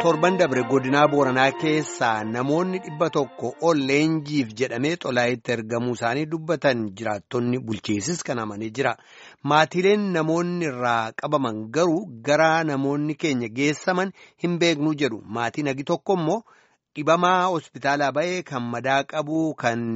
torban dabre godinaa booranaa keessaa namoonni dhibba tokko ol leenjiif jedhamee xolaayitti ergamuu isaanii dubbatan jiraattonni bulchiisis kan amanii jira maatiileen namoonni irraa qabaman garuu gara namoonni keenya geessaman hin beeknu jedhu maatiin hagi tokko immoo dhibamaa hospitaalaa ba'ee kan madaa qabu kan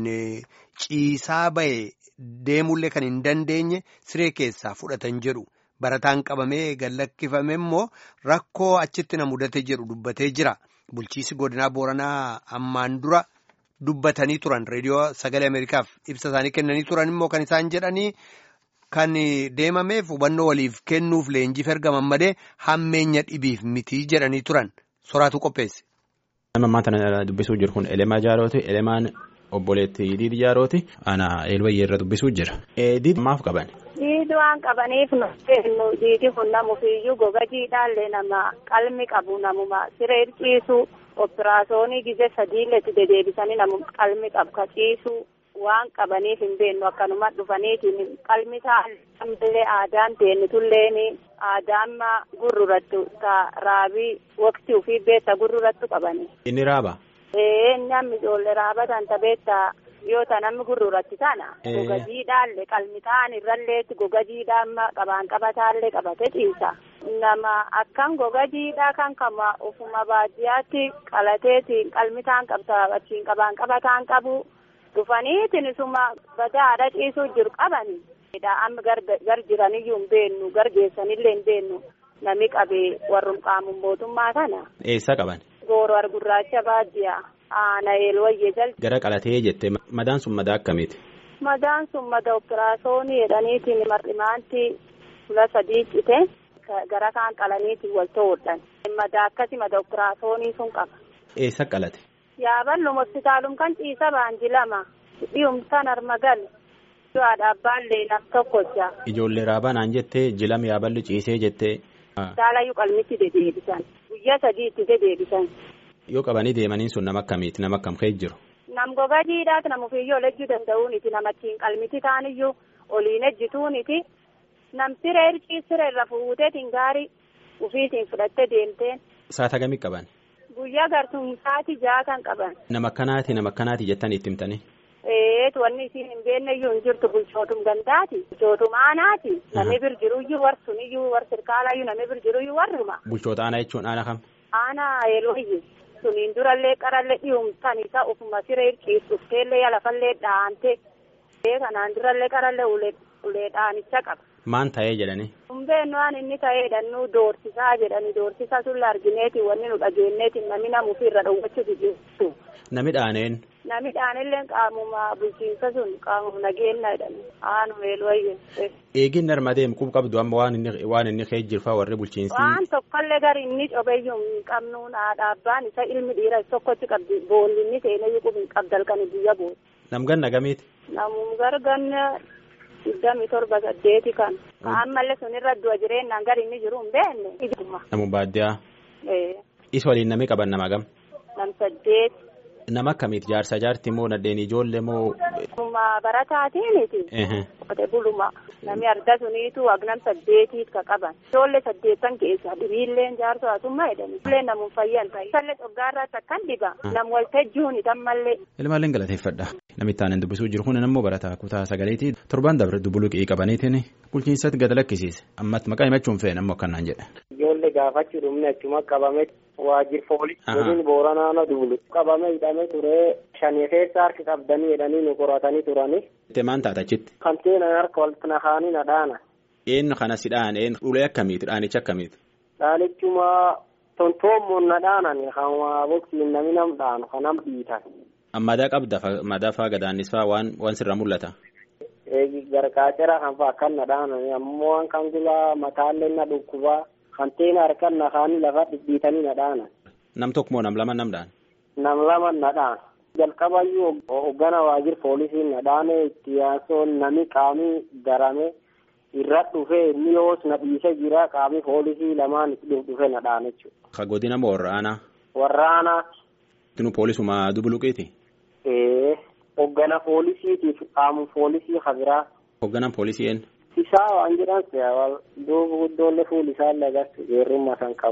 ciisaa ba'e deemullee kan hin dandeenye siree keessaa fudhatan jedhu. Barataan qabamee gallakkifame immoo rakkoo achitti na mudate jedhu dubbatee jira. Bulchiisi godinaa Booranaa ammaan dura dubbatanii turan reediyoo sagalee Ameerikaaf ibsa isaanii kennanii turan immoo kan isaan jedhanii kan deemameef hubannoo waliif kennuuf leenjiif ergaman malee hammeenya dhibiif mitii jedhanii turan soraatu qopheesse. Nama ammaa kana dubbisuu jiru kun Elemaa Jaarooti. Elemaan obboleetti Diidi Jaarooti. Ana Eelwayyee irra dubbisuu jira. Diidi maaf qaban? Diidi waan qabaniif nu diidi kun namufiyyuu goga jiidhaallee nama qalmi qabu namuma siree ciisu operaasyoonii gise sadiilletti dedeebisanii namu qalmi qabu ka ciisu waan qabaniif hin beennu akkanuma dhufaniitiin qalmi taallee aadaan teennitulleen aadaan gurrurattu ka raabii waqtii ofii beessa gurrurattu qabani. Inni raaba? Ee namni ijoollee raabatan tabeetta. yoo ta namni gurruratti tana goga jiidhaallee qalmi ta'an irralleetti goga jiidhaa qabaan qabataallee qabate ciisa nama akkan goga jiidhaa kan kama ufuma baadiyyaatti qalateetiin qalmi ta'an qabta achiin qabaan qabataan qabu dhufaniitiin isuma badaadha ciisuu jiru qabani amma gar jiraniyyuu hin beennu gar geessanillee hin beennu nami qabee warrum qaamun mootummaa kana. Eessa qaban? Gooroo argurraacha baadiyyaa. Aana eelwayyee jala. Gara qalatee jettee madaan sun madaa akkamiiti? Madaan sun madaa operaasyoonii jedhaniitiin mar'imaanti fuula sadii cite gara kaan qalaniitiin wal ta'uudhaan. Madaa akkasi madaa operaasyoonii sun qaba. Eessa qalate? Yaaballum hospitaalum kan ciisa baanji lama dhiyumsan armagal du'aadha abbaallee nam tokkocha. Ijoollee raabanaan jettee jilam yaaballi ciisee jettee. Daalayyuu qalmitti dedeebisan guyyaa sadiitti dedeebisan. Yoo qabanii deemaniin sun nama akkamiiti nama akkam ka'e jiru. Nam goga jiidhaati nama ofiiyyoo lejjuu danda'uuniti nama ittiin qalmiti taaniyyuu oliin ejjituuniti nam siree hircii siree irra fuuteetiin gaarii ufiitiin fudhattee deemteen. Saata gamii qaban? Guyyaa gartuun saati ja'a kan qaban. Nama akkanaati nama akkanaati jettan itti himtanii. Eetu wanni isiin hin beekneyyuu hin jirtu bulchootum gandaati bulchootum aanaati namni bir jiruyyuu warsuniyyuu war sirkaalayyuu namni bir jiruyyuu warruma. Bulchoota aanaa jechuun aana kam? Aanaa eelooyye. suniin durallee qarallee dhiyumtan isa ufuma siree ciistufteellee lafallee dhaante kanaan durallee qarallee ulee dhaanicha qaba. Maan ta'ee jedhani? Humbeen waan inni ta'eedha nu doorsisaa jedhani doorsisa sun argineeti wanni nu dhageenneeti namni namuufi irra dhowwachuutu jirtu. Nami dhaaneen? Nami dhaanillee qaamuma bulchiinsa sun qaamuma nageenya jedhani aanu eelwayye. Eegin narma deemu qub qabdu amma waan inni waan inni kee jirfaa warri bulchiinsi. Waan tokkollee gari inni cobeyyuu hin qabnu haadha abbaan isa ilmi dhiira tokkochi qabdi boolli inni seenayyuu qub hin qabdalkani biyya bool. Nam ganna gamiiti? Namum garganna digdami torba saddeeti kan. Ammallee sunirra du'a jireenyaan gari inni jiru hin beekne. Namu baadiyyaa. Isa waliin nami qaban nama gam? Nam saddeeti. Nama akkamiiti jaarsa jaarti moo nadheen ijoollee moo. Nama barataatiiniti. Qote buluma nami arga suniitu agnam saddeetiit ka qaban. Ijoollee saddeettan keessa dhibiilleen jaarsa haasummaa jedhani. Ijoollee namuun fayyan ta'e. Isallee dhoggaarraatti akkan dhiba. Nam waltajjuuni tammallee. Ilmaalleen galateeffadha. Namitti aanan dubbisuu jiru kun ammoo barataa kutaa sagaleetii torban dabre dubbuluqii qabaniitiin bulchiinsatti gad lakkisiise. Ammatti maqaa himachuun fe'en ammoo akkanaan jedhe. Ijoollee gaafachuu dhumne achuma qabame waajjir foolii. Godin booranaa na duulu. Qabame hidhame ture shanii keessa harki qabdanii jedhanii nu qoratanii turani. Itti maan taata achitti? Kan seenan harka walitti naqanii na dhaana. Eenyu kana si dhaan eenyu ulee akkamiiti dhaanicha akkamiiti? Dhaanichuma tontoommoon na dhaanan kan waa boksiin nami nam dhaanu kan nam dhiitan. Madaa qabda madaa faa gadaannis faa waan waan sirra mul'ata. Gargaacera kan faa kan na dhaanan ammoo waan kan gulaa mataallee na dhukkubaa kan teena harkan na kaanii lafa dhidhiitanii na dhaanan. Nam tokko moo nam lama nam dhaan? Nam lama na dhaan. Jalqabayyuu hoggana waajjir poolisiin na dhaane itti yaasoon nami qaamii garame irra dhufee inni yoos na dhiise jira qaamii poolisii lamaan dhufe na dhaane jechuudha. Ka godina moo warraanaa? Warraanaati. Tinu poolisuma dubuluqiiti? Ee hoggana poolisiitiif qaamu poolisii habiraa. Hogganaan poolisii eenyu? Isaa waan jedhan duuba guddoollee fuul isaallee agartu geerrummaa san qabu.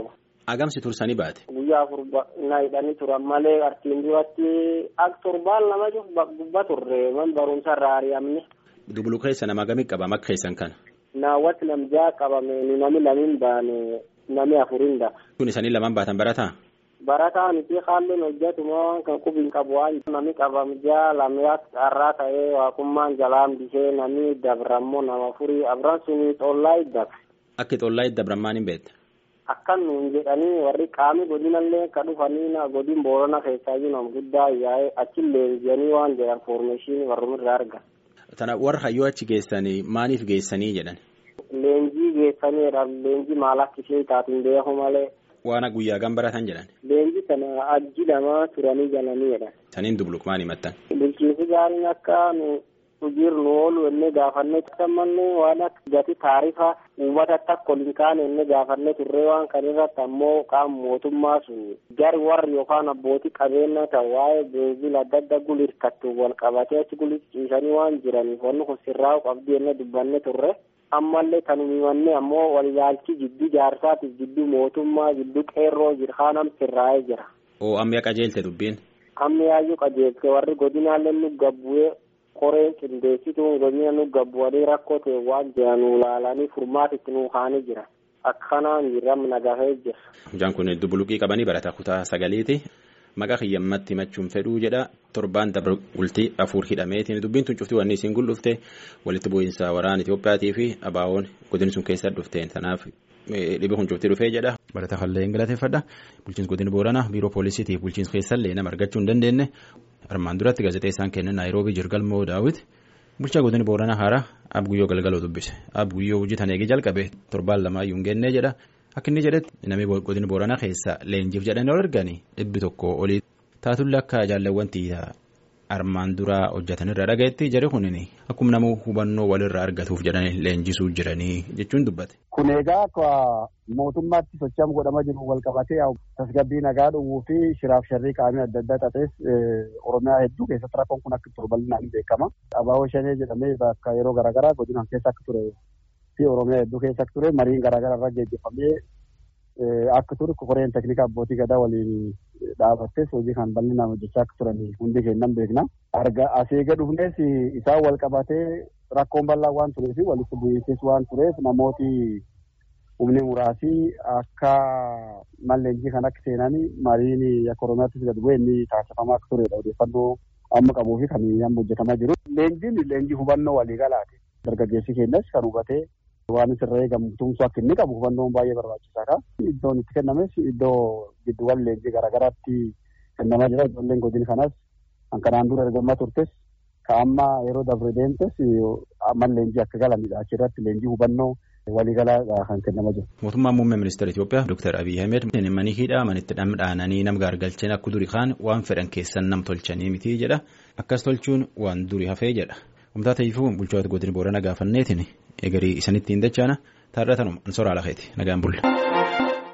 Agamsi tursanii baate. Guyyaa afur na hidhanii turan malee artiin duratti ak torbaan lama gubba turre man barumsa irraa ari'amne. Dubulu keessa nama agamii qaba makka keessan kana. Naawwatti namjaa qabame nami lamiin baane nami afurin da. Kun isanii lamaan baatan barataa? Barataa miti haalleen hojjetuma kan qubiin qabu waan nami qabamjaa lamyaa carraa ta'ee waaqummaan jalaan bishee nami dabrammoo nama furii abran suni xollaa iddabe. Akki xollaa iddabran maaliin beekte? Akkan nuun jedhanii warri qaami godinallee ka dhufanii na godin boorana keessaa jiran guddaa yaa'ee achi leenjanii waan jedhan foormeeshinii warrumirraa argan. Tana warra hayyoo achi geessanii maaliif geessanii jedhan? Leenjii geessaniidha. Leenjii maal akka ishee taatiin beeku malee. Waan guyyaa gan baratan jedhan? Leenjii kana ajji lamaa turanii galaniidha. Saniin dubluq maal himattan? Bulchiinsi gaariin akka nu jirnu oolu enne gaafannee tammanne waan akka gati taarifa uummata akka ol hin kaane enne gaafannee turree waan kan irratti ammoo qaama mootummaa sun gari warri yookaan abbootii qabeenya ta'u waa'ee beenzila adda adda gulirkattu wal qabatee achi gulirciisanii waan jiraniif wanni kun sirraa'u qabdii enne dubbanne turre. ammallee kan himanne ammoo walilaalchi jidduu jaarsaatiif jidduu mootummaa jidduu qeerroo jirhaanam sirraa'ee jira. Oo amma qajeelte dubbiin. Amma yaayyuu qajeelte warri godinaallee nu gabbu'ee qoreen qindeessituun godina nu gabbu'anii rakkoo ta'e waan jiran nu ilaalanii furmaatitti nu kaanii jira. Akkanaan jirram nagahee jira. Hojjaan kun dubbuluqii qabanii barataa kutaa sagaliiti. Maqaa kiyyammatti himachuun fedhuu jedha torbaan dabra bultii afur hidhameetiin dubbiin tun cuftii wanni isiin gul'ufte walitti bu'iinsa waraana Itiyoophiyaatii fi abaawoon godin sun keessa dhufteen tanaaf dhibi kun cuftii dhufee jedha. Barataa fallee hin galateeffadha. Bulchiinsi godina Booranaa biiroo poolisiitiif bulchiinsa keessallee nama argachuu hin dandeenye armaan duratti gaazexeessaan kennan Naayiroobii Jirgalmoo Daawit bulchaa godina Booranaa haaraa Abguyyoo Galgaloo dubbise. Abguyyoo hojii tan eegee jalqabe torbaan lamaayyuu hin geennee jedha. Akka inni jedhetti namni godina Booranaa keessa leenjiif jedhanii ol arganii dhibbi tokko olii taatullee akka jaalawwan armaan duraa hojjetan irraa dhagayetti jedhe kunin akkuma nama hubannoo walirraa argatuuf jedhanii leenjisuu jiranii jechuun dubbate. Kun egaa akka mootummaatti sochaam godhama jiru wal qabatee tasgabbii nagaa dhowwuu fi shiraaf sharrii qaamii adda addaa tates Oromiyaa hedduu keessatti rakkoon kun akka ture bal'inaan beekama. Abaaboo shanee jedhamee bakka yeroo garaagaraa godina keessa akka ture fi Oromiyaa hedduu keessa akka ture mariin garaagaraa irra geggeeffamee akka ture koreen teknika abbootii gadaa waliin dhaabattes hojii kan bal'inaan hojjechaa akka turan hundi kennan beekna. Arga asii gad dhufnes isaan wal qabatee rakkoon bal'aa waan tureef walitti bu'iinsis waan tureef namooti humni muraasii akka malleenjii kan akka seenanii mariin akka Oromiyaattis gad bu'ee inni taasifamaa akka turedha odeeffannoo amma qabuu fi kan amma hojjetamaa jiru. Leenjiin leenjii hubannoo waliigalaati. Dargaggeessi keenyas kan hubatee waan isirra eegamu tumsu akka inni qabu hubannoon baay'ee barbaachisaadha. Iddoon itti kennames iddoo gidduuwwan leenjii garaagaraatti kennamaa jira. Ijoolleen godina kanas kan kanaan dura ergamaa turtes ka amma yeroo dabre deemtes amma leenjii akka galanidha. Achirratti leenjii hubannoo waliigalaa kan kennamaa jiru. Mootummaan muummee ministeera Itoophiyaa Dr. Abiy Ahmed manii hidhaa manitti dhamdhaananii nam gaargalcheen akka durii kaan waan fedhan keessan nam tolchanii miti jedha. Akkas tolchuun waan durii hafee jedha. Humtaa ta'eefuu bulchoota godina Booranaa gaafanneetiin egarii isanitti hin dachaana taarratanuma ansoraa lafeeti nagaan bulla.